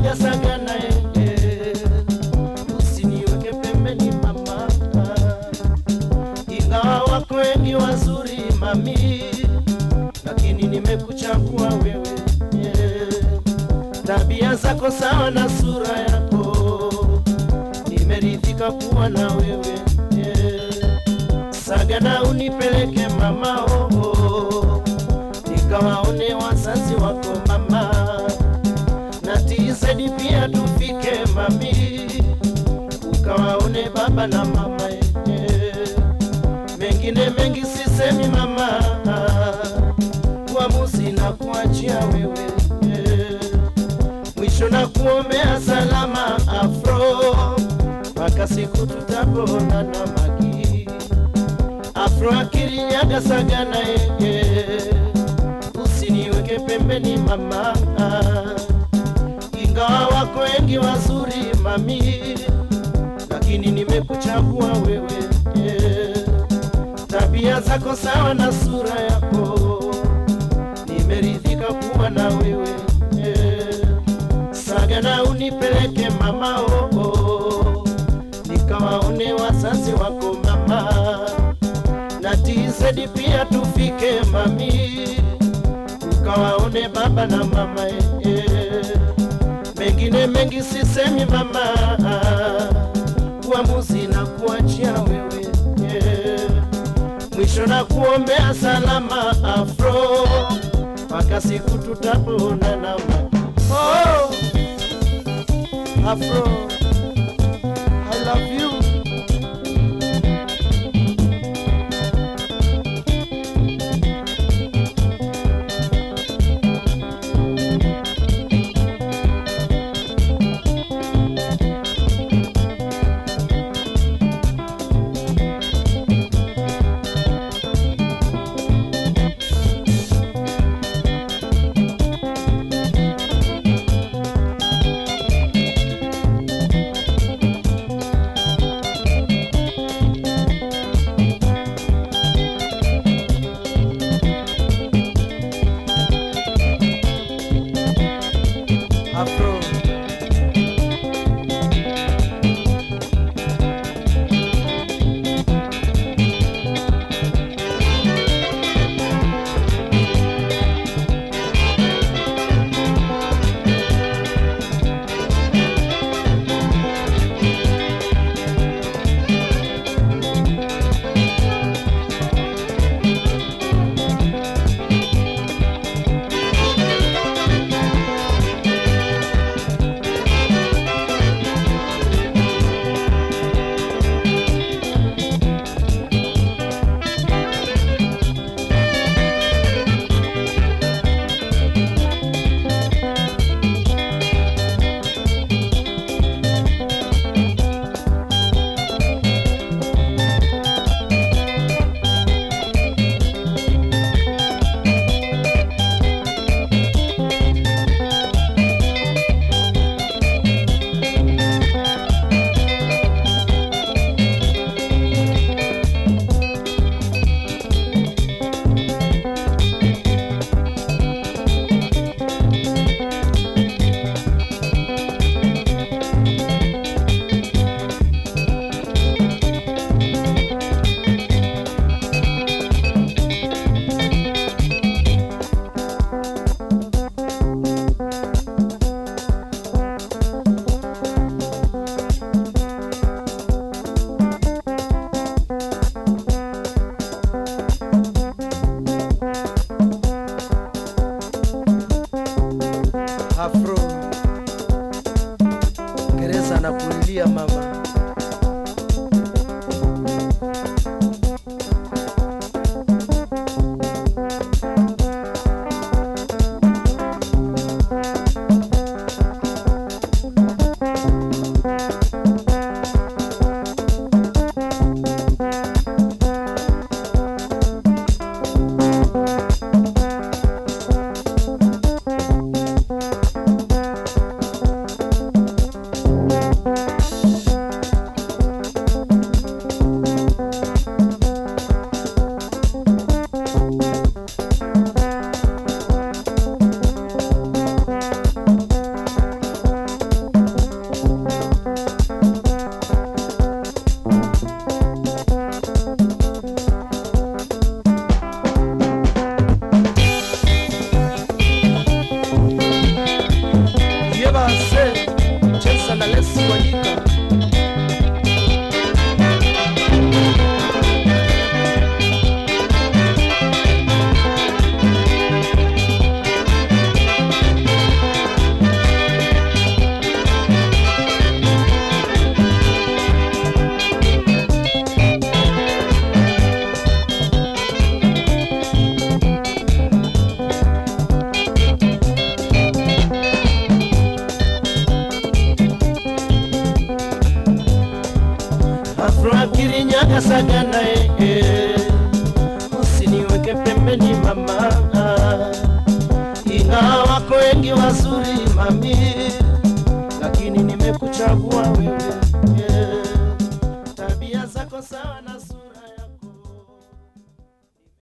akiniaga saga naye, usiniweke pembeni mama, ingawa wako wengi wazuri mami, lakini nimekuchagua wewe tabia zako sawa na sura yako, nimeridhika kuwa na wewe sagana unipeleke mama oh, oh. nikawaone wazazi wako mama na tizedi pia tufike mami ukawaone baba na mama eh. mengine mengi sisemi mama uamuzi na kuachia wewe eh. mwisho na kuombea salama afro mpaka siku tutaponana magi afro akirinyaga sagana yeye usiniweke pembeni mama ingawa wako wengi wazuri mami lakini nimekuchagua wewe yeah. tabia zako sawa na sura yako nimeridhika kuwa na wewe yeah. sagana unipeleke mama oh, oh. nikawaone wazazi wako mama na tizedi pia tufike mami ukawaone baba na mama eh. mengine mengi sisemi mama uamuzi na kuachia wewe eh. mwisho na kuombea salama afro mpaka siku tutaponana oh, afro I love you afro afro gereza na kulilia mama Afra Kirinyaga Sagana eh, usiniweke pembeni mama, ingawa wako wengi wazuri mami, lakini nimekuchagua wewe